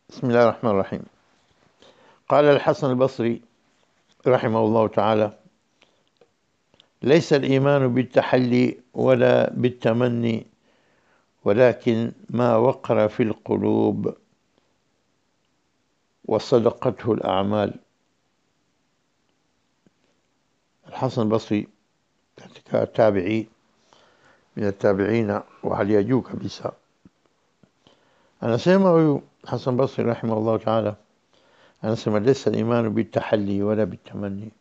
بسم الله الرحمن الرحيم قال الحسن البصري رحمه الله تعالى ليس الإيمان بالتحلي ولا بالتمني ولكن ما وقر في القلوب وصدقته الأعمال الحسن البصري katika tabi'i min atabiina wa hali ya juu kabisa anasema huyu Hasan Basri rahimahullah ta'ala anasema laysa al-imanu bitahalli wala bitamanni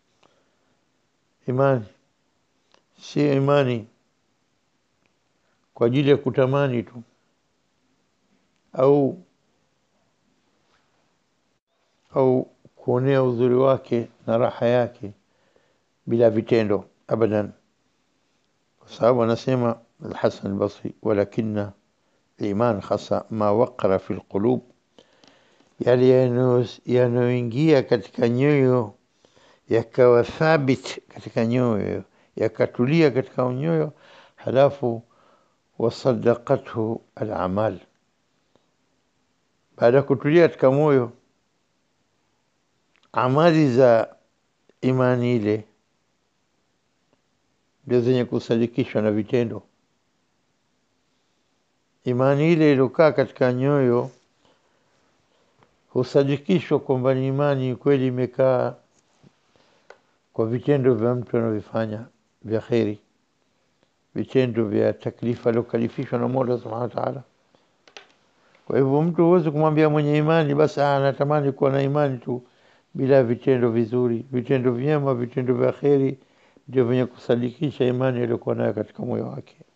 imani si imani kwa ajili ya kutamani tu au au kuonea uzuri wake na raha yake bila vitendo abadan kwa sababu anasema Al-Hasan al-Basri walakina iman hasa ma waqara fi alqulub yale yanayoingia katika nyoyo yakawa thabit katika nyoyo yakatulia katika nyoyo halafu wasadaqathu al-amal baada ya kutulia katika moyo amali za imani ile ndio zenye kusadikishwa na vitendo. Imani ile iliyokaa katika nyoyo husadikishwa kwamba ni imani kweli imekaa kwa vitendo vya mtu anavyofanya vya kheri, vitendo vya taklifa aliokalifishwa na Mola subhanahu wa ta'ala. Kwa hivyo mtu huwezi kumwambia mwenye imani basi anatamani kuwa na imani tu bila vitendo vizuri, vitendo vyema, vitendo vya kheri ndio vyenye kusadikisha imani aliyokuwa nayo katika moyo wake.